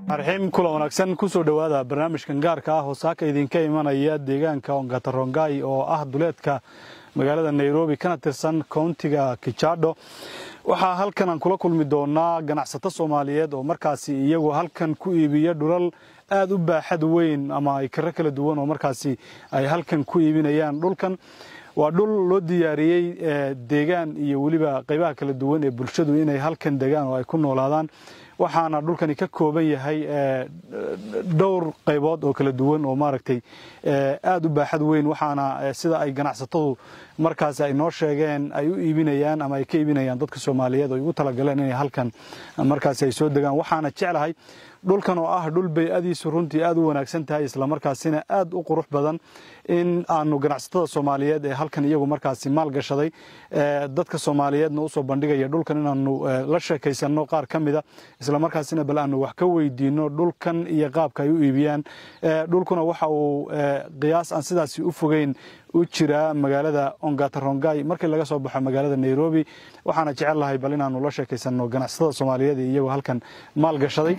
arxiim kula wanaagsan kusoo dhowaada barnaamijkan gaarka ah oo saaka idinka imanaya deegaanka ongatarongay oo ah duleedka magaalada nairobi kana tirsan kowntiga kijadho waxaa halkan aan kula kulmi doonaa ganacsato soomaaliyeed oo markaasi iyagu halkan ku iibiya dhulal aad u baaxad weyn ama ay karo kala duwan oo markaasi ay halkan ku iibinayaan dhulkan waa dhul loo diyaariyey deegaan iyo weliba qaybaha kala duwan ee bulshadu inay halkan degaan oo ay ku noolaadaan waxaana dhulkani ka kooban yahay dhowr qaybood oo kala duwan oo maaragtay aad u baaxad weyn waxaana sida ay ganacsatadu markaasi ay noo sheegeen ay u iibinayaan ama ay ka iibinayaan dadka soomaaliyeed oo ay ugu talagaleen inay halkan markaasi ay soo degaan waxaana jeclahay dhulkan oo ah dhul bay-adiisu runtii aad u wanaagsan tahay islamarkaasina aad u qurux badan in aanu ganacsatada soomaaliyeed ee halkan iyagu markaasi maal gashaday dadka soomaaliyeedna usoo bandhigaya dhulkan inaanu la sheekaysanno qaar ka mida islamarkaasina bal aanu wax ka weydiino dhulkan iyo qaabka ay u iibiyaan dhulkuna waxa uu qiyaas aan sidaasi u fogeyn u jiraa magaalada ongatarongay markii laga soo baxo magaalada nairobi waxaana jecel lahay bal inaanu la sheekaysanno ganacsatada soomaaliyeed ee iyagu halkan maal gashaday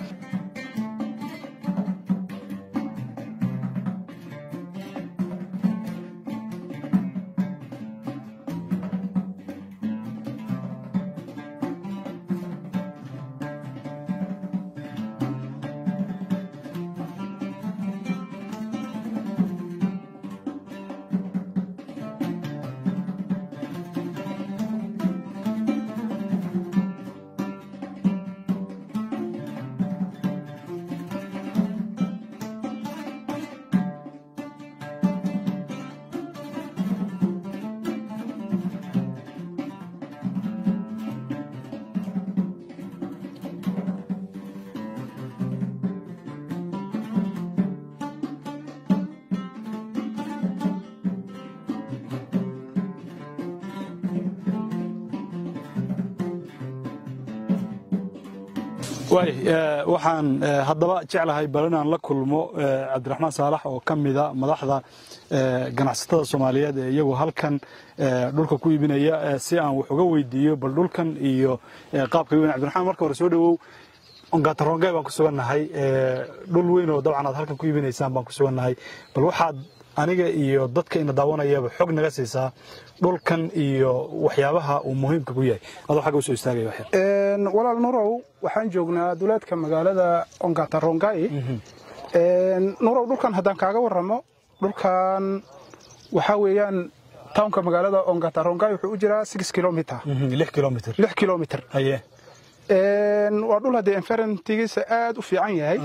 waxaan haddaba jeclahay bal inaan la kulmo cabdiraxmaan saalax oo ka mida madaxda ganacsatada soomaaliyeed ee iyagu halkan dhulka ku iibinaya si aan wax uga weydiiyo bal dhulkan iyo qaabka iibinaya cabdiraxmaan marka hore soo dhowow ongatarongay baan ku sugannahay dhul weyn oo dabcan aad halkan ku iibinaysaan baan ku sugannahay bal waxaad aniga iyo dadka ina daawanayaba xog naga siisaa dhulkan iyo waxyaabaha uu muhiimka ku yahay adoo xagga usoo istaagaya waxyar walaal nurow waxaan joognaa duleedka magaalada ongatarongay nurow dhulkan haddaan kaaga warramo dhulkan waxaa weeyaan townka magaalada ongatarongay wuxuu u jiraa six kilomitr lix kilomitr lix kilomitr haye waa dhul haddee enferentigiisa aad u fiican yahay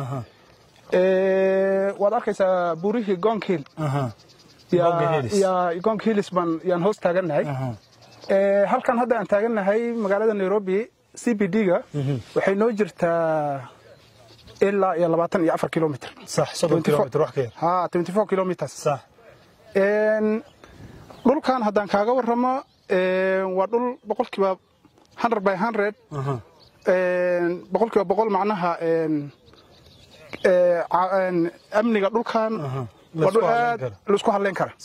waad arkaysaa burihii gonkhill gonk hillis baan yaan hoos taagannahay halkan hadda aan taagannahay magaalada nairobi c b d-ga waxay noo jirtaa ilaa iyo labaatan iyo afar kilomitr kilomitrs dhulkan haddaan kaaga warramo waa dhul boqolkiiba hundred by hundred boqolkiiba boqol macnaha amniga dhulkan waa dhul aad laisku hadlayn kara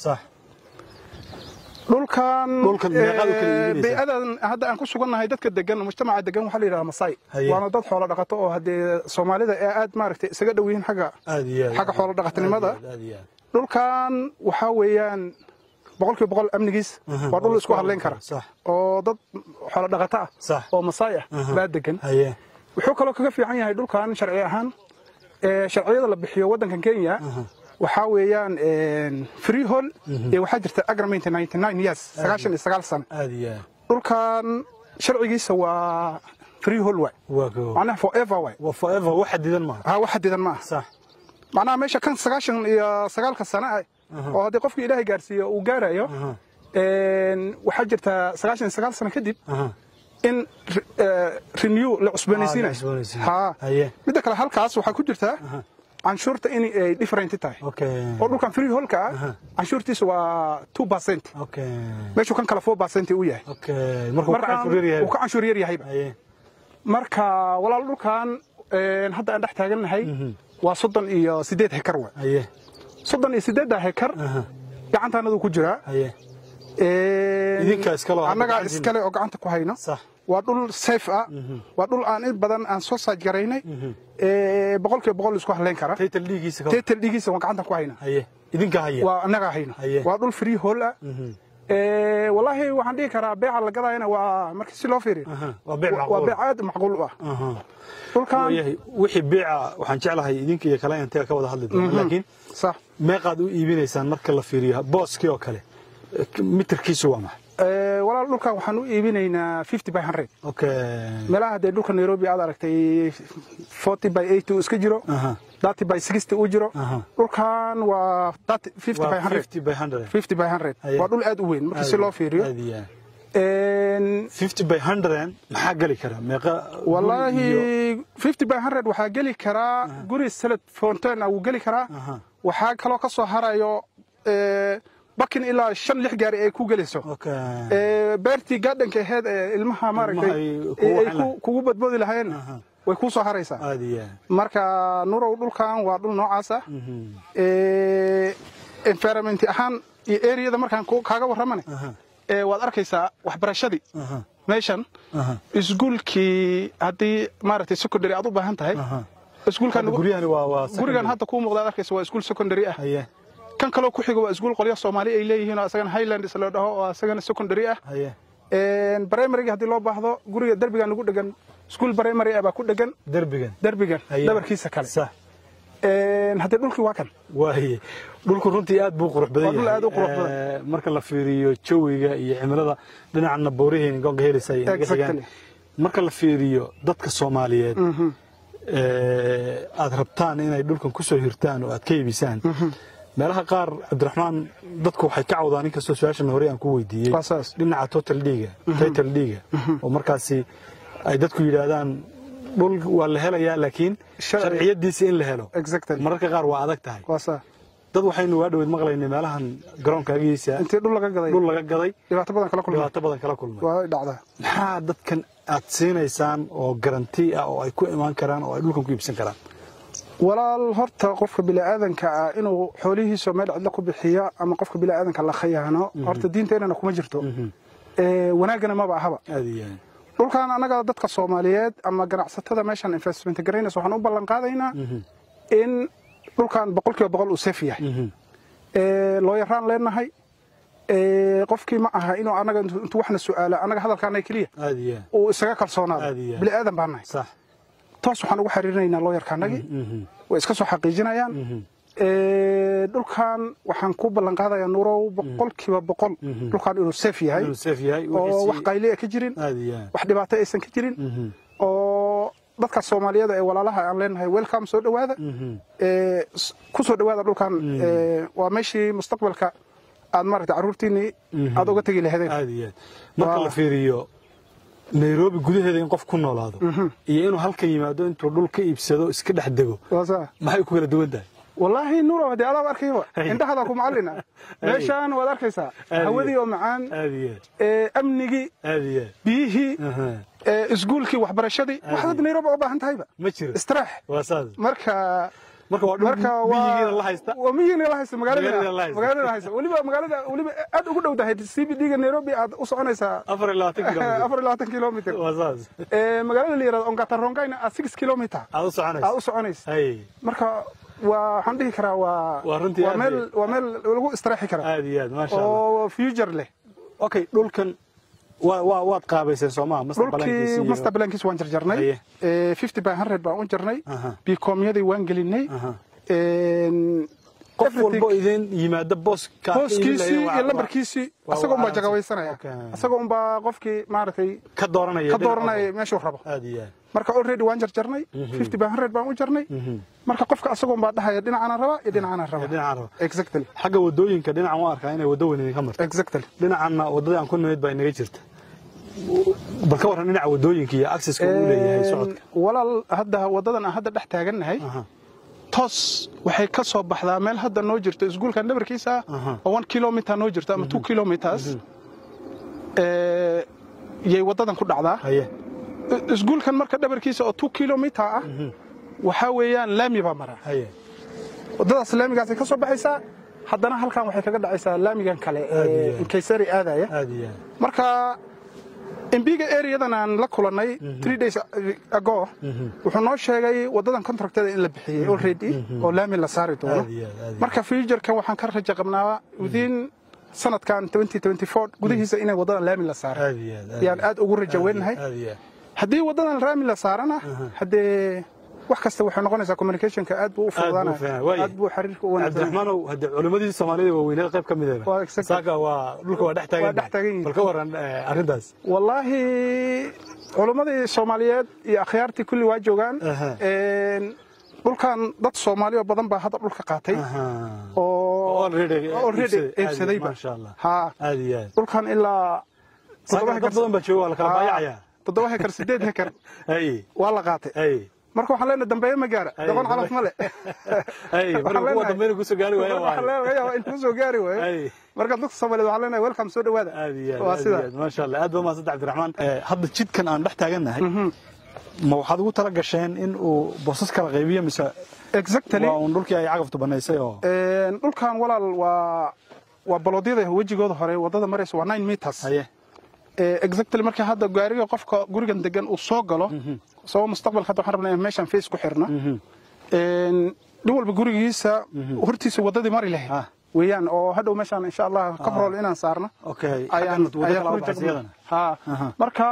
dhulkan bay-adan hadda aan ku sugannahay dadka degan mujtamaca degan waxaa la yidhaha masai waana dad xoolo dhaqato oo haddee soomaalida ee aad maaragtay isaga dhow yihiin xagga xagga xoolo dhaqatinimada dhulkan waxaa weeyaan boqolkiiba boqol amnigiis waa dhul isku hadlayn kara oo dad xoolo dhaqato ah oo masai ah baa degan wuxuu kaloo kaga fiican yahay dhulkan sharci ahaan sharciyada la bixiyo waddankan kenya waxaa weeyaan freehol iyo waxaa jirta agreement years sagaashan iyo sagaal sano dhulkan sharcigiisa waa freehol waay macnaha forever waay wax xadidan maaha ha wax xadidan ma aha macnaha meesha kan sagaashan iyo sagaalka sano ah oo haddii qofkii ilaahay gaarsiiyo uu gaarayo waxaa jirta sagaashan iyo sagaal sano kadib in renew la cusboonaysiinayo ha midda kale halkaas waxaa ku jirtaa canshuurta in ay different tahay oo dhulkan free holka ah canshuurtiisa waa two percent meeshuu kan kale four percent u yahay uu ka canshuur yar yahayba marka walaal dhulkan hadda aan dhex taagannahay waa soddon iyo siddeed hekar wa soddon iyo siddeedda hekar gacantaanadu ku jiraa annagaa iskale oo gacanta ku hayno waa dhul safe ah waa dhul aan in badan aan soo saaj garaynay boqolkiiba boqol isku halayn kara taytal dhiigiisa ka teetal dhigiisa waan gacantan ku hayna haye idinka haya waa annagaa hayno Haye. waa dhul free hall ah wallaahi waxaan dhihi karaa beeca la gadayana waa markii si loo fiiriyo Aha, waa beec waa macquul beec aad macquul u ah Aha. dhulkan waayahay wixii beeca waxaan jeclahay idinka iyo kale intee ka wada hadli doona laakiin sax meeqaad u iibinaysaan marka la fiiriyo booskii oo kale mitirkiisu waa maxay Eh, walaal dhulkan waxaan u iibinaynaa fifty by hundred okay meelaha haddee dhulka nairobi aad aragtay forty by eighty uu iska jiro Aha. thirty by sixty uu jiro Aha. dhulkan waa fifty by waa hundred 50 by 100 fifty by hundred Haye. waa dhul aad u weyn marka si loo fiiriyo aad iyo aad. En, 50 by 100 maxaa geli kara meeqa guri iyo- wallaahi fifty by hundred waxaa geli karaa guri salad fountain ah wuu geli karaa Aha. waxaa kaloo ka soo harayo eh, bakin ilaa shan lix gaari ay ku gelayso okay Eh, beertii gaadhanka aheyd ee ilmaha maaragtay ay kugu ay waxaan ku- lahayd. kugu badboodi lahayeen Aha. way kuu soo haraysaa aad iyo aad. marka nurow dhulkan waa dhul noocaas ah Mhm. Eh, environment ahaan iyo areada markaan ku- kaaga warramane Aha. eh, waad arkaysaa waxbarashadii Aha. meeshan Aha. iskuulkii haddii maaragtay secondary aad u baahan tahay Aha. iskuulkan Hadda guryahani waa waa gurigan secondary. hadda kuu muuqda aad arkaysa waa iskuul secondary ah haye kan kaloo ku xiga waa iskuul qolyo soomaali ay leeyihiin oo asagana highlands la dhaho oo asagana secondary ah haye brimaryga haddii loo baahdo guriga derbiga nagu dhegan iskuul primary ah baa ku dhegan derbigan derbigan Haye. dhabarkiisa kale sax haddii dhulkii waa kan waaye dhulku runtii aad buu qurux badan Waa dhul yahay aad u qurux badan. Eh, marka la fiiriyo jawiga iyo cimilada dhinacana boorihiin goonka helaysa ay naga xigaan. Exactly. marka la fiiriyo dadka soomaaliyeed eh, aad rabtaan inay dhulkan ku soo hirtaan oo aad ka iibisaan meelaha qaar cabdiraxmaan dadku waxay ka cawdaan inkastoo su-aashan hore aan ku weydiiyey Waa saas. dhinaca total dhiiga title dhiiga oo markaasi ay dadku yidhaahdaan dhul waa la helayaa laakiin Sharci- sharciyadiisa in la helo Exactly. mararka qaar waa adag tahay waa saa dad waxaynu waa dhaweyd maqlaynay meelahan garoonka agiisa intii dhul laga gaday dhul laga gaday dhibaato badan kala kulmay dhibaato badan kala kulmay waa dhacdaa maxaa dadkan aad siinaysaan oo garanti ah oo ay ku imaan karaan oo ay dhulkan ku iibsan karaan walaal horta qofka bini'aadanka ah inuu xoolihiisa meel cidlo ku bixiya ama qofka bini'aadanka la khayaano horta diinteennana kuma jirto Eh, wanaaggana maba ahaba aad iyo aad dhulkan annaga dadka soomaaliyeed ama ganacsatada meeshan investment garaynaysa waxaan u ballan qaadaynaa in dhulkan boqolkiiba boqol uu safe yahay Eh, loo yaraan leenahay Eh, qofkii ma aha inuu annaga intuu intuu waxna su'aala annaga hadalkaana keliya aad iyo aad uu isaga kalsoonaado Aad iyo aad. bini'aadan baan nahay sax toos waxaan ugu xiriirinaynaa looyarkaanagii way iska soo xaqiijinayaan Eh, dhulkan waxaan ku ballan qaadayaa nurow boqolkiiba boqol dhulkan inuu safe yahay inuu safe yahay oo wixiisii- wax qayli ah ka jirin aad iyo aad wax dhibaato aysan ka jirin oo dadka soomaaliyada ee walaalaha aan leenahay welcome soo dhowaada Eh, s- ku soo dhowaada dhulkan Eh, waa meeshii mustaqbalka aad maaragtay carruurtiinii aad uga tegi lahaydeen aad iyo aad marka Waa- la fiiriyo nairobi gudaheeda in qof ku noolaado iyo inuu halkan yimaado intuu dhul ka iibsado iska dhex dego waa saa maxay ku kala duwan tahay wallaahi nuuro haddii adaab arkayba Ay. indhahadaa ku macallina meeshaan waad arkaysaa Aad iyo hawadii oo macaan aad iyo aad eh, amnigii aad iyo aad biyihii Aha. eh, iskuulkii waxbarashadii Aad waxaad iyo- nairobi u baahan tahayba ma jiro istiraax waa saas marka marka waa dhul marka miyigiina la haysta waa miyigiina la haysta Magaalada la magaalada haysta. magaalada la haysta weliba magaalada weliba aad ugu dhow tahay CBD-ga Nairobi aad u soconaysaa afar iyo labaatan kilomitir afar iyo labaatan kilomitir waa saas Eh, magaalada la yirahdo Ongatarongayna aad six kilomitir aad u aad soconaysa u soconaysa hay marka waa waxaan dhihi karaa waa Waa runtii waa aad meel iyo- waa meel lagu istiraaxi kara aad iyo aad maasha allah oo future leh okay dhulkan waa waa waad qaabayseen soomaa dhulkii master plankiis waan jarjarnay Haye. Eh, 50 by 100 baan u jarnay Aha. bikomyadii waan gelinay Aha. En, qof everything- walbo idin yimaada booska booskiisii iyo lambarkiisii waa- asagoo waa unbaa jagawaysanaya Okay. asagoo unbaa qofkii maaragtay ka dooranaya ka dhinaca dooranaya meeshuu rabo aad iyo aad marka already waan jarjarnay 50 by 100 baan u jarnay marka qofka asagoo unbaa dhahaya dhinacana raba iyo dhinacana raba dhinaca raba exactly xagga wadooyinka dhinacan waan arkaa inay waddo weyn idinka marto exactly dhinacanna waddadii aan ku nimid baa inaga jirta bal ka warran dhinaca wadooyinka iyo accesska uu leeyahay socodka walaal hadda wadadan aan hadda dhex taagannahay Aha. toos waxay ka soo baxdaa meel hadda noo jirto iskuulka dhabarkiisa Aha. oo one kilometer noo jirto ama two kilometers Eh, yay wadadan ku dhacdaa haye iskuulkan marka dhabarkiisa oo two kilometer ah waxaa weeyaan laami baa mara haye wadadaas laamigaasay ka soo baxaysaa haddana halkan waxay kaga dhacaysaa laamigan kale Aad iyo ee aad. inkaysari aadaya aad iyo aad marka embiga areadan aan la kulannay three days ago wuxuu noo sheegay waddadan contractada in la bixiyey already oo laami la saari doono marka futurekan waxaan ka raja qabnaa within sanadkan gudihiisa inay waddadan laami la saaro yaan aad ugu raja weynahay haddii waddadan laami la saarana haddee wax kasta waxay noqonaysaa communicationka aad buu u fududaanaya aad buu xiriirka u wanaagsan cabdiraxmaanow hadde culimmadii soomaalida waaweynada qayb ka mid Waa exactly. saaka waa dhulka waa dhex Waa dhex taagan taagan yihiin. bal ka waran eh, arrintaas wallaahi culimmadii soomaaliyeed iyo akhyaartii kulli waa joogaan Aha. Een, dhulkan dad soomaali oo badan baa hadda dhulka qaatay oo Already, eh, already iibsaday. Aad- iibsadayba Masha Allah. ha aad iyo aad dhulkan ilaa saaka dad badan baa jooga waa la kala baayacayaa toddoba hekar sideed hekar ay waa la qaatay ay marka waxaan leenahay dambeeye ma gaara Ay, doqon calaf dambe- ma le ay marka kuwa dambeena kusoo gaari waaya waxaan waaye leenahay yaa intuu soo gaari waayo ay marka dadka soomaaliyeed waxaan leenahay welcome soo dhawaada aad iyo aad waa aad iyo sida aad maasha allah aad baa mahadsantahay cabdiraxmaan Eh, hadda jidkan aan dhex taagannahay ma waxaad ugu tala gasheen in uu boosas kala qaybiyo mise exactly waa uun dhulkii ay cagaftu banaysay oo Een, dhulkan walaal waa waa baloodyada wejigooda hore wadada maraysa waa nine meters haye Ee, exactly marka hadda gaariga qofka gurigan degan uu soo galo sababo mustaqbalka hadda waxaan rabnaa in meeshan face ku xirna Een, nin walba gurigiisa hortiisa wadadii mari lahayd Ah. weeyaan oo hadhow meeshan insha allah kabrol inaan saarno okay ayaan xaggan waddo ayaan kala ku baxaysa jeclaa. iyadana Ha. Aha. marka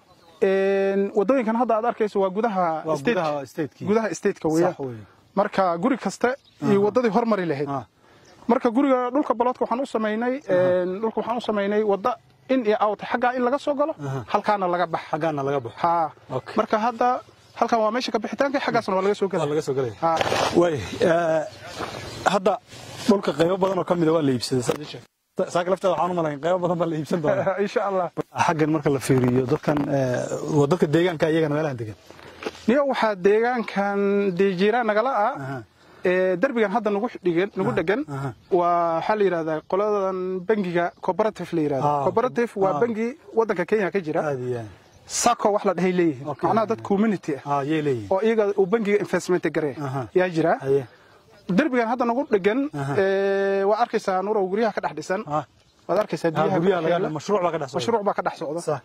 een, wadooyinkan hadda aad arkayso waa gudaha waa state- gudaha stateki gudaha stateka weeyaan sax weeye marka guri kasta iyo wadadii hormari lahayd Ah. marka guriga dhulka baloodka waxaan u samaynay een, dhulka waxaan u samaynay wadda in iyo out xaggaa in laga soo galo halkaana laga bax xaggaana laga baxo ha Okay. marka hadda halkan waa meesha ka bixitaanka xaggaasna waa laga soo waa gala laga soo gelaya ha way eh, hadda dhulka qaybo badan oo ka mida waa la iibsaday saad ii sheegtay. saaka lafteeda waxaan u malayn qaybo badan baa la iibsan doonaa insha allah xaggan marka la fiiriyo dadkan eh, waa dadka deegaanka iyagana meelahan degan niyo waxaa deegaankan dee jiiraan nagala ah Aha. ee derbigan hadda nagu dhigan nagu dhegan aha. waa waxaa la yidhahdaa qoladan bangiga cooperative la yidhahda Ah, cooperative waa ah. bangi wadanka kenya ka jira aad iyo aad sako wax la dhahay leeyihiin Okay. macnaha dad community ah ah yay leeyihin oo iyaga uu bangiga investment gareeya Aha. yaa jira haye derbigan hadda nagu dhegan Aha. ee, waa arkaysaa nurow guryaha ka dhex dhisan ah waad arkaysaa ah, biyaha guryaha ku laga yaala. mashruuc baa ka dhex socda mashruuc baa ka dhex socda sax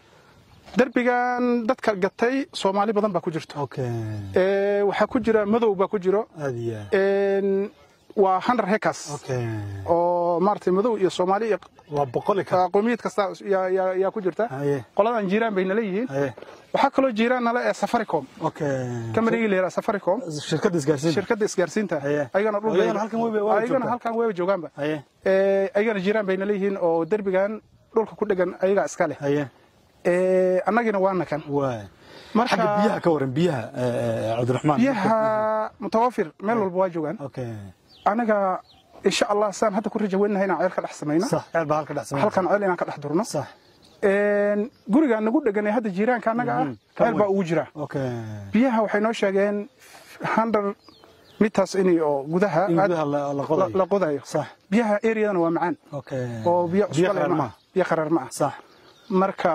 derbigan dadka gatay soomaali badan baa ku jirto okay Ee, waxaa ku jira madow baa ku jiro aad iyo aad Een, waa hundred hectares okay oo maaragtay madow iyo soomaali iyo waa boqoli ka qowmiyad kasta yaa- yaa yaa ku jirta haye qoladan jiiraan bay nala yihiin haye waxaa kaloo jiiraan nala ee safaricom okay kamarigii la yidhaha safaricom shirkadda isgaarsiinta shirkadda isgaarsiinta Haye. ayagana dhul Ayagana halkan way- way- way ayagana joogtaa. halkan way joogaanba haye Ee, ayagana jiiraan bay nala yihiin oo derbigan dhulka ku dhegan ayagaa iska leh haye Ee, annagina waana kan waay marka xagga biyaha ka waran biyaha eh, eh, cabdiraxmaan biyaha mutawafir meel walba waa joogaan okay anaga insha allah saan hadda ku rajaweynahay inaan ceel ka dhex samayno sax ceel baa halka dhex samay halkan ceel inaan ka dhex durno sax Een, guriga nagu dhegan ee hadda jiiraanka annaga ah kan ceel baa weyn. ugu jira okay biyaha waxay noo sheegeen hundred meters in oo gudaha in aad gudaha la la la- qodayo la qodayo sax biyaha areadana waa macaan okay oo biyo cusbo leh qaraar ma ma ah biyo qaraar ma ah sax marka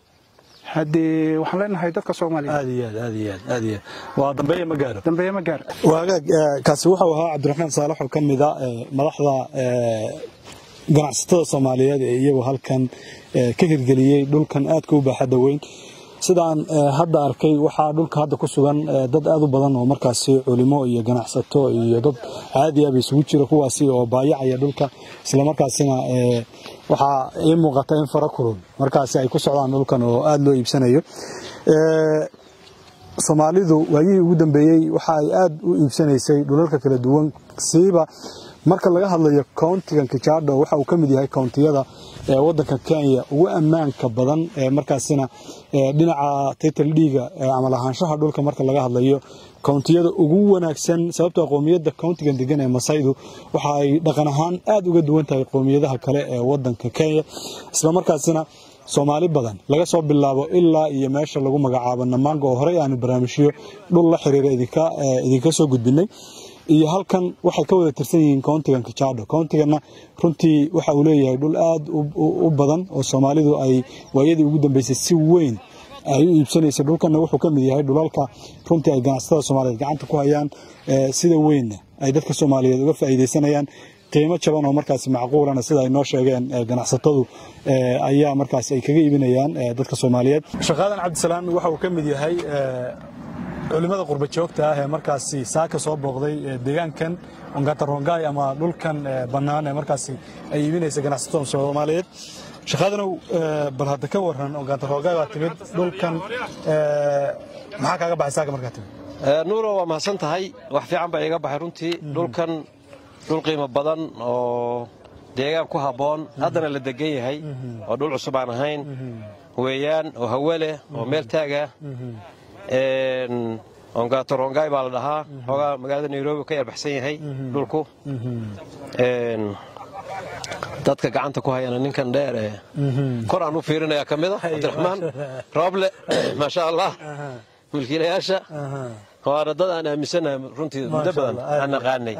haddee waxaan leenahay dadka soomaaliya aad iyo aad aad iyo aad aad iyo aad waa dambeeya ma gaaro dambeeye ma gaar waagaag eh, kaasi wuxuu ahaa cabdiraxmaan saalax oo ka mid a eh, madaxda eh, ganacsatada soomaaliyeed ee iyagu halkan eh, ka hirgeliyey dhulkan aadka u baaxadda weyn sidaan eh, hadda arkay waxaa dhulka hadda ku sugan eh, dad aad u badan oo markaasi culimo iyo ganacsato iyo dad caadi ah ba isugu jira kuwaasi oo baayacaya dhulka islamarkaasina eh, waxaa ii muuqata in fara kulul markaasi ay ku socdaan dhulkan oo aada loo iibsanayo Eh, soomaalidu waayihii ugu dambeeyey waxa ay aad u iibsanaysay dhulalka kala duwan siiba marka laga hadlayo countigan kijaadho waxa uu ka mid yahay countiyada ee wadanka kenya ugu ammaanka badan ee markaasina ee dhinaca title dhiiga ee ama lahaanshaha dhulka marka laga hadlayo countiyada ugu wanaagsan sababtoo qoomiyadda countigan degan ee masaydu waxa ay dhaqan ahaan aad uga duwan tahay qoomiyadaha kale ee wadanka kenya islamarkaasina soomaali badan laga soo bilaabo ilaa iyo meesha lagu magacaabo namaanga oo horey aanu barnaamijyo dhul la xiriira idinka eh, idinka soo gudbinay iyo halkan waxay ka wada tirsan yihiin countigan kijaadho countiganna runtii waxa uu leeyahay dhul aad u- u u badan oo soomaalidu ay waayadii ugu dambeysay si weyn ay u iibsanaysa dhulkanna wuxuu ka mid yahay dhulalka runtii ay ganacsatada soomaaliyeed gacanta ku hayaan eh, sida weynna ay dadka soomaaliyeed uga faa'iidaysanayaan qiimo jaban oo markaasi macquulana sida ay noo sheegeen ganacsatadu ayaa markaasi ay kaga iibinayaan dadka soomaaliyeed shaqaadan cabdisalaam waxa uu ka mid yahay culimmada qurba joogta ah ee markaasi saaka soo booqday deegaankan ongatarongay ama dhulkan bannaan ee markaasi ay iibinaysa ganacsatada soomaaliyeed shaqaadanow bal hadda ka waran ongatarongay baa timid dhulkan maxaa kaaga baxay saaka markaa timid nuuro waa mahadsan tahay wax fiican baa iiga baxay runtii dhulkan dhul qiimo badan oo deegaan ku habboon haddana la degan yahay oo dhul cusub aan ahayn weeyaan oo hawe leh oo meel taagah ongatorongay baa la dhahaa xoogaa magaalada nairobi ka yarbaxsan yahay dhulku dadka gacanta ku hayana ninkan dheer ee kor aan u fiirinaya ka mida cabdiraxmaan rooble maasha allah milkiilayaasha waana dad aan aaminsanahay runtii muddo badan aan naqaanay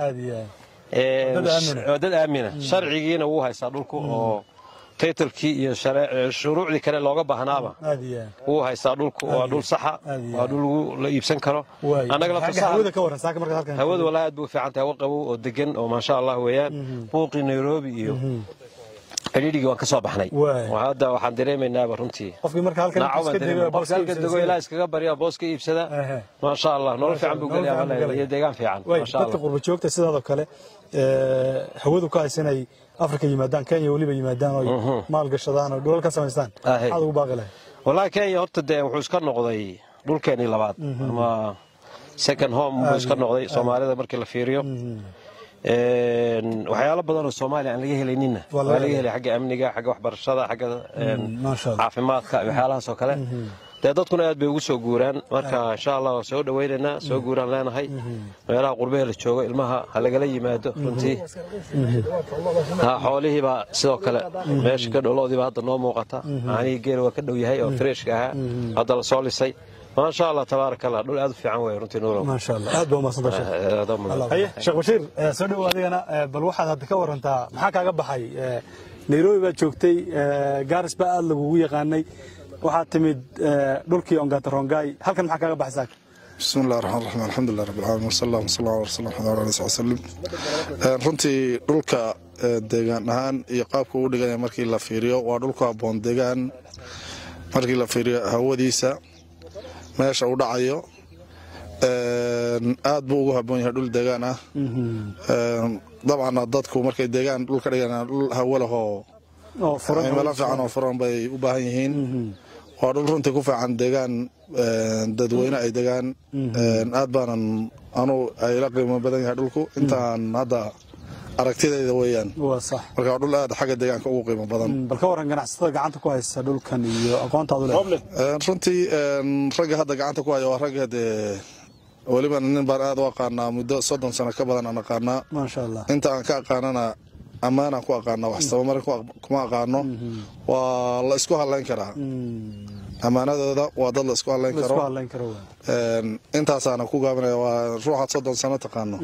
dad aamina sharcigiina wuu haystaa dhulku oo taytalkii iyo shuruucdii kale looga baahnaaba wuu haystaa dhulku waa dhul saxa waa dhul la iibsan karo hawadu walahi aad bay u fiican tahay hawa qabow oo degan oo maasha allah weeyaan buuqii nairobi iyo cidhiidhigii waan ka soo baxnay hadda waxaan dareemaynaaba runtii halka dego ilaa iskaga barya boos ka iibsada maasha allah nolol fiican buu gelaya iyo deegaan fiican dadka qurba joogta sidaadoo kale hawadu ka haysanay afrika yimaadaan kenya weliba yimaadaan oo maal gashadaan oo dhulal ka samaystaan maxaad ugu baaqi lahay wallahi kenya horta dee wuxuu iska noqday dhulkeenii labaad ama second home buu iska noqday soomaalida markii la fiiriyo waxyaalo badan oo soomaaliya aan laga helayninna waa laga helay xagga amniga xagga waxbarashada xagga caafimaadka waxyaalahaas oo kale dee dadkuna aad bay ugu soo guuraan marka insha allah waa soo dhawaynaynaa soo guuraan leenahay meelaha qurbehe la joogo ilmaha ha lagala yimaado runtii xoolihiibaa sidoo kale meesha ka dholoodiiba hadda noo muuqata caanihii geela waa ka dhow yahay oo freeshka ahaa hadda la soo lisay maasha allah tabaaraka allah dhul aad u fiican wey runtii nuurow maasha allah aad baa umaadsantahay sheekh bashiir soo dhow adigana bal waxaad hadda ka warantaa maxaa kaaga baxay nairobi baad joogtay gaaris baa aad lagugu yaqaanay waxaad timid dhulkii ongatarongay halkan maxaa kaaga baxay saaka bismi illahi raxmaan raxiim alxamdulilah rabbi alcaalamiin wasala allah wasala ala rasuul maxamed ala alihi wasalim runtii dhulka deegaan ahaan iyo qaabka uu dhiganya markii la fiiriyo waa dhulku habboon deegaan markii la fiiriyo hawadiisa meesha uu dhacayo aad buu ugu habboon yahay dhul deegaan ah dabcanna dadku markay deegaan dhul ka dhigan dhul hawo lahoo meelo fiican oo furan bay u baahan yihiin waa dhul runtii ku fiican deegaan dadweyne ay degaan aad baanan anu ayla qiimo badan yahay dhulku intaan hadda aragtidayda weeyaan marka waa dhul aad xagga deegaanka ugu qiimo badan bal ka waran ganacsatada gacanta ku haysta dhulkan iyo aqoontaadu leedahay runtii ragga hadda gacanta ku haya waa ragga dee weliba nin baan aad u aqaanaa muddo soddon sano ka badan aan aqaanaa maasha allah inta aan ka aqaanana ammaanaan ku aqaana wax sabamarin kuma aqaano waa la isku hadlayn karaa ammaanadooda waa dad la isku hadlayn karo intaasaana ku gaabinaya waa ruuxaad soddon sano taqaano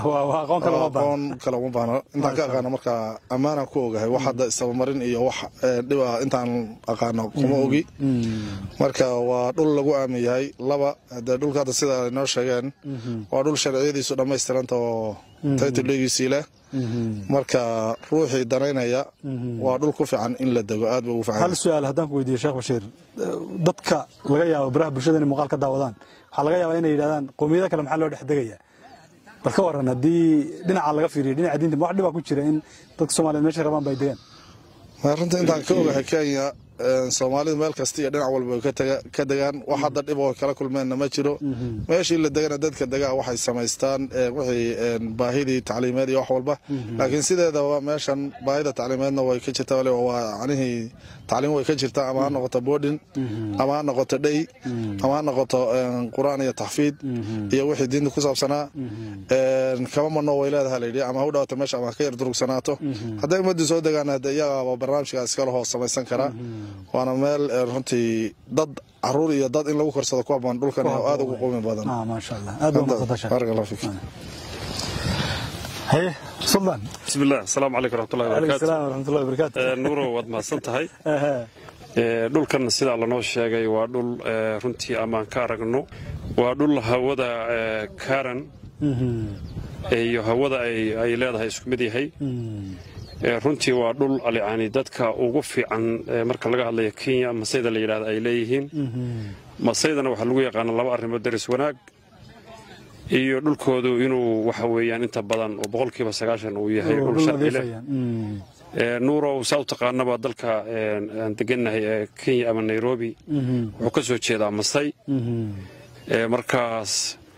aqoon kale uma baahno intaan ka aqaano marka ammaanaan ku ogahay wax hadda isabamarin iyo wax dhiba intaan aqaano kuma ogi marka waa dhul lagu aamin yahay laba dee dhulka hadda sida ay noo sheegeen waa dhul sharciyadiisu dhammaystiranta oo taytildhegiisii leh marka ruuxii danaynaya waa dhul ku fiican in la dego aad ba ugu fiican hal su-aal haddaan ku weydiiyo sheekh bashiir dadka laga yaabo baraha bulshada inay muuqaal ka daawadaan waxaa laga yaabaa inay yidhahdaan qowmiyada kale maxaa loo dhex degaya bal ka waran haddii dhinaca laga fiiriyo dhinaca diinta wax dhibaa ku jira in dadka soomaaliyeed meeshay rabaan ba ay degaan runtii intaan ka ogahay kenya soomaalidu meel kasta iyo dhinac walba ka degaan wax hadda dhib oo kala kulmeenna ma jiro meeshii la degana dadka degaa waxay samaystaan wixii baahidii tacliimeed iyo wax walba laakiin sideedaba meeshan baahida tacliimeedna way ka jirtaa waliba waa canihii tacliim way ka jirtaa ama ha noqoto boodhin ama ha noqoto dhey ama ha noqoto qur-aan iyo taxfiid iyo wixii diinta ku saabsanaa kama mano way leedaha layidhi ama ha u dhawaato meesha ama ha ka yar durugsanaato hadday ummaddu soo degaan hade iyagaaba barnaamijkaas iskala hoos samaysan karaa waana meel runtii dad caruur iyo dad in lagu korsado ku habboon dhulkan oo aad ugu qumi badan maasha allah aad baa mahadsantahay baarak allah fiik haye suldan بسم الله السلام عليكم ورحمة الله calaykum وبركاته salaam waraxmatullahi wabarakaatu Ee, nuuro waad mahadsan tahay Ehe. Ee, dhulkan sidaa lanoo sheegay waa dhul ee, runtii amaan ka aragno waa dhul hawada ee, kaaran iyo hawada ay leedahay isku mid yahay runtii waa dhul yani dadka ugu fiican marka laga hadlayo kenya masayda la yidhahda ay leeyihiin masaydana waxaa lagu yaqaana laba arrimood daris wanaag iyo dhulkoodu inuu waxa weeyaan inta badan oo boqolkiiba sagaashan uu yahay dhul sharci leh nuurow saa u taqaanaba dalka aan degannahay ee kenya ama nairobi wuxuu ka soo jeedaa masay markaas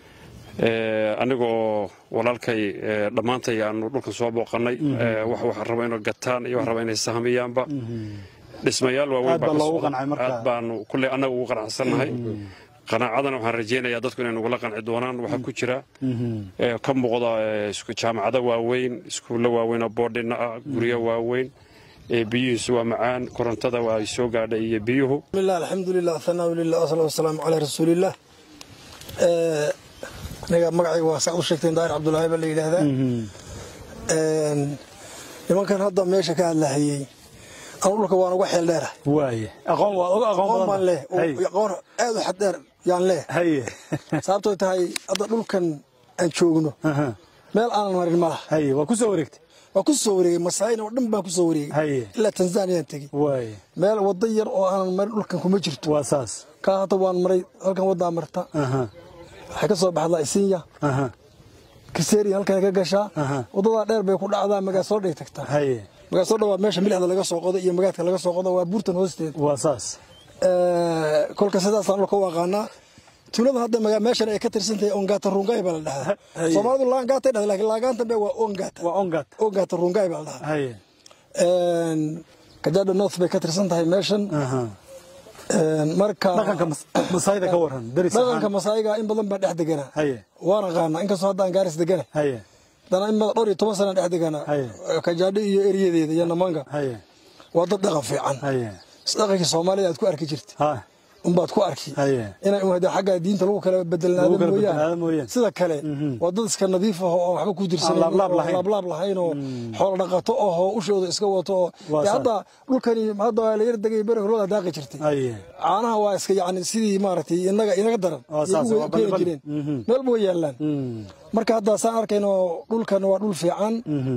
anigoo walaalkay dhammaantay aanu dhulkan soo booqannay wax raba inay gataan iyo wax raba inay sahmiyaanba dhismayaal waaweyn baanu kulley annaga ugu qanacsannahay qanaacadana waxaan rajaynayaa dadku inay nagula qanci doonaan waxaa ku jira ka muuqda jaamacado waaweyn iskuullo waaweyn oo boodhina ah guryo waaweyn biyihiisu waa macaan korontada waa ay soo gaadhay iyo biyuhu alxamdulilah ahanaa lilah wasalaatu wasalaamu calaa rasuuliillah aniga magacayga waa saad u sheegteen daahir cabdulaahi baa la yidhaahdaa nimankan hadda meesha ka hadlahayey anu dhulka waan uga xeel dheerahay waaye aqoon waa uga aqoon aqoon baan badan leh oo aqoon aad u xad dheer yaan leh haye sababtoo tahay hadda dhulkan aan joogno aha meel aanan marin ma laha haye waa ku soo wareegtay waa ku soo wareegay masaayina oo dhan baan ku soo wareegay Haye. ilaa tanzaniyaan tegey waaye meel waddo yar oo aanan marin dhulkan kuma jirto waa saas kaa hadda waan maray halkan waddaa marta aha waxay ka soo baxdaa isinya aha kiseeri halkan ka gashaa Aha. wadadaa dheer bay ku dhacdaa magaasoo dhay tagtaa haye magaasoo dhan waa meesha milixda laga soo qodo iyo magaadka laga soo qodo waa buurtan hoosteeda waa saas Eh, kolka sidaasaan dhulka u aqaanaa tuulada hadda maga- meeshan ay ka tirsan tahay ongata rungaay baa la dhahaa Haye. soomaalidu laangaatay dhahda laakiin laagaanta be waa ongata waa ongat ongata rungaay baa la dhahaa haye kajaada north bay ka tirsan tahay meeshan aha Een, marka dhaqanka mas- masaayda ka waran daris dhaqanka ahaan masaayiga in badan baa dhex deganaa haye waan aqaanaa inkastoo hadda aan gaaris degana haye dana in badan dhowr iyo toban sana dhex deganaa Haye. kajaadho iyo eriyadeeda iyo namanga haye waa dad dhaqan fiican haye dhaqankii soomaalida aad ku arki jirta ha unbaad ku arki haye inay un hadee xagga diinta lagu kala bedelnaado Lagu kala mooyaan bedelnaado mooyaan. sida kale waa dad iska nadiif ah oo waxba ku dirsanan Aan laablaab oo lahayn. laablaab lahayn oo xoolo dhaqato ah oo ushooda iska wato oo Waa dee sax. hadda dhulkani hadda waa la yar degay beri horlada daaqi jirtay haye caanaha waa iska yacni sidii maaragtay inaga inaga daran Waa Yay saas, u waa keeni balbal. jireen Mhm. meel ba way yaallaan marka hadda saan arkayno dhulkan waa dhul fiican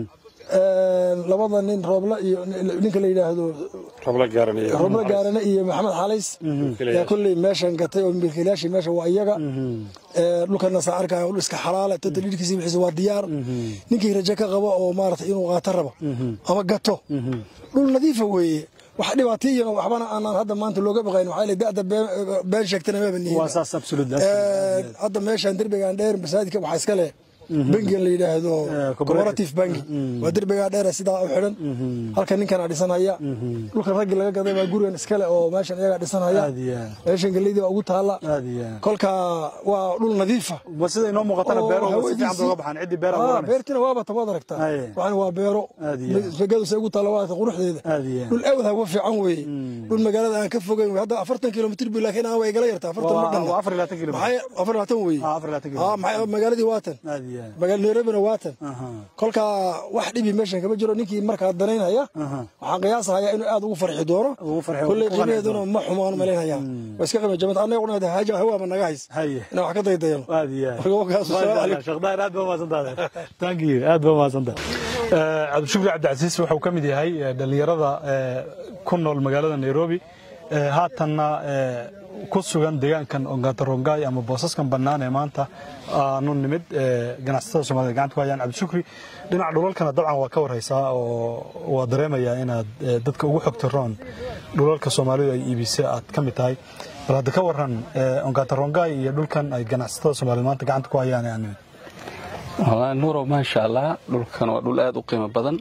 Een, labada nin roobla iyo ninka la yidhaahdo rabla gaaranaya roobla gaarane iyo maxamed xalays yaa kolley meeshan gatay oo milkiilayaashii meesha waa iyaga Ee, dhulkana saan arkaya dhul iska xalaala tata dhidhkiisa wixiisa waa diyaar ninkii rajo ka qabo oo maaragtay inuu qaato rabo ama gato dhul nadiifa weeye wax dhibaatiyana waxbana aanan hadda maanta looga baqayn waxaa la da'da been been sheegtana maba nihin waa saas absolute Ee, hadda meeshan derbigan dheer masaajidka waxaa iska leh bangigan la yidhaahdo Eh, cooperative. cooperative bangi waa derbigaa dheer sidaa u xidhan halkan ninkana dhisanhaya dhulkan raggii laga gaday waa gurigan iskale oo meeshan iyagaa dhisanhaya aad iyo aad meeshan geleydii waa ugu taala aad iyo aad kolka waa dhul nadiifa ma sida inoo muuqatana oo beeruhu si hawadiisii- fiican bay uga baxaan ciddii beeraha Ah, waranaysa beertina waaba tabaad aragtaa Aye. waxaan waa beero Aad iyo aad. magadu say ugu taala waa quruxdeeda Aad iyo aad. dhul aad hawa fiican weeye dhul magaalada aan ka fogeyn wey. hadda afartan kilomitr bu laakiin aan way igala yartaa afartan ma waa dhanna waa afar iyo labaatan kilomitir maxay afar labaatan weeye Ah, afar iyo labaatan Ah, kilomitir maxay magaaladii waatan aad iyo aad magaala nairobina waatan aha kolka wax dhibi meeshan kama jiro ninkii markaa danaynaya Aha. waxaan qiyaasahaya inuu aad ugu farxi doono Ugu farxi- kolley ugu qanci qiimaheeduna ma xumaan malaynaya waa iska qiimo jaban annaga qunada haaja hawaaba naga hays haye inaan wax ka daydayano aad iyo aad Marka wakaas, assalaamu calaykum. sheekh daahir aad baa mahadsantahay thank you aad baa mahadsantahay Eh, cabdishukri cabdicasiis wuxuu ka mid yahay eh, dhallinyarada eh, ku nool magaalada nairobi Eh, haatanna eh, ku sugan deegaankan ongatarongay ama boosaskan bannaan ee maanta aanu nimid eh, ganacsatada soomaalida gacanta ku hayaan cabdishukri dhinaca dhulalkana dabcan waa ka warhaysaa oo waa dareemayaa inaad eh, dadka ugu xogta roon dhulalka soomaalidu ay iibisay aad ka mid tahay bal hadda ka waran eh, ongatarongay iyo dhulkan ay ganacsatada soomaalida maanta gacanta ku hayaan ee aan nimid wallaahi nuurow maasha allah dhulkan waa dhul aad u qiimo badan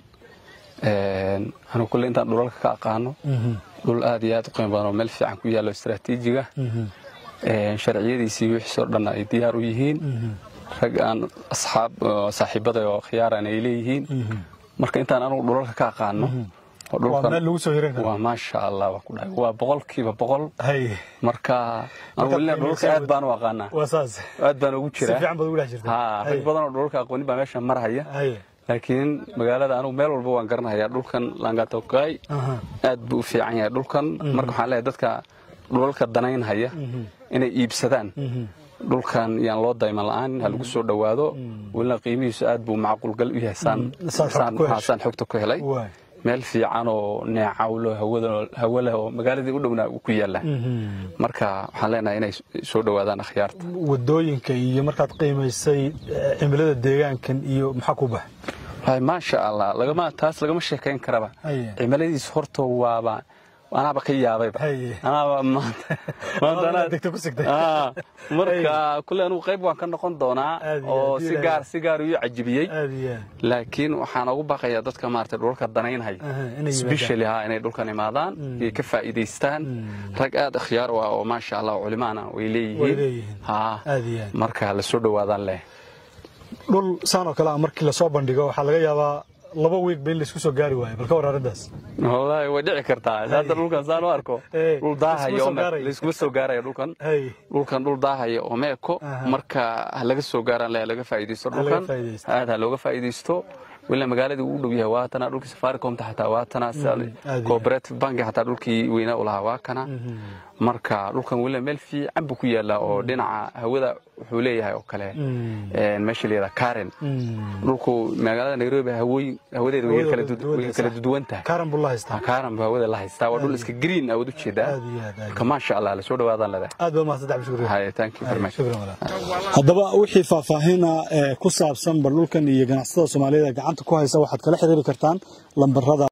Een, anigu kulle intaan dhulalka ka aqaano dhul aad iyo aad u qiimo badan oo meel fiican ku yaallo istaraatiijiga Een, sharciyadiisii wixiisoo dhan ay diyaar u yihiin rag aan asxaab oo saaxiibada oo khiyaaran ay leeyihiin marka intaan anigu dhulalka ka aqaano oo waa dhulkan- meel lagu soo hiran karo waa maasha allah waa ku dhahay waa boqolkiiba boqol hay marka anigu welina dhulalka aad baan u aqaanaa waa saas aad baan ugu si jiraa fiican baad ugu dhex jirtaa ha rag badan oo dhulalka aqoonin baa meesha marhaya hay laakiin magaalada anugu meel walba waan garanayaa dhulkan langatokay aha aad buu u fiican yahay dhulkan marka waxaan leeyahay dadka dhulalka danaynhaya inay iibsadaan dhulkan yaan loo dayman la-aan ha lagu soo dhowaado welina qiimihiisu aad buu macquulgal u yahay saan xogta ku helay meel fiican oo neecawlo hawo leh oo magaaladii u dhowna ku yaalla marka waxaan leenahay inay soo dhowaadaan akhyaarta wadooyinka iyo markaad qiimaysay cimilada deegaankan iyo maxaa ku baxay maasha allah lagama taas lagama sheekayn karaba cimiladiis horta waaba anaaba ka yaabayba anaaba marka kule anugu qayb waan ka noqon doonaa oo si gaar si gaar iyu cajibiyey laakiin waxaan ugu baqayaa dadka maarata dhulka danaynhay sbeshali ha inay dhulkan imaadaan iyo ka faa'iidaystaan rag aad akhyaar u ah oo maasha allah culimaana way leeyihiin marka la soo dhowaadaan leh dhul saan oo kale ah markii lasoo bandhigo waxaa laga yaabaa laba wiigba in laisku soo gaari waayo balka war arrintaas wallaahi way dhici kartaa hadda dhulkan saan u arko dhul daahaya laiskuma soo gaaraya dhulkan dhulkan dhul daahaya oo meeko marka ha laga soo gaaraan le laga faa'iidaysto dhulkan aad ha looga faa'iidaysto wila magaaladii uu dhow yahay waatana dhulkii safaricomta xataa waatana cooperative banki xataa dhulkii weynaa u lahaa waa kana marka dhulkan wila meel fiican buu ku yaallaa oo dhinaca hawada wuxuu leeyahay oo kale meesha la yidhaha karen dhulku magaalada nairobi hawooyin hawadeeda way kala duduwan tahay karen buu la haystaa karen buu hawada la haystaa waa dhul iska green awood u jeedaa marka maasha allah la soo dhawaadaan leedahay aad baa mahadsan tahay shukriya hay thank you very much haddaba wixii faahfaahina ku saabsan bal dhulkan iyo ganacsatada soomaaliyada gacanta ku haysa waxaad kala xiriiri kartaan lambarada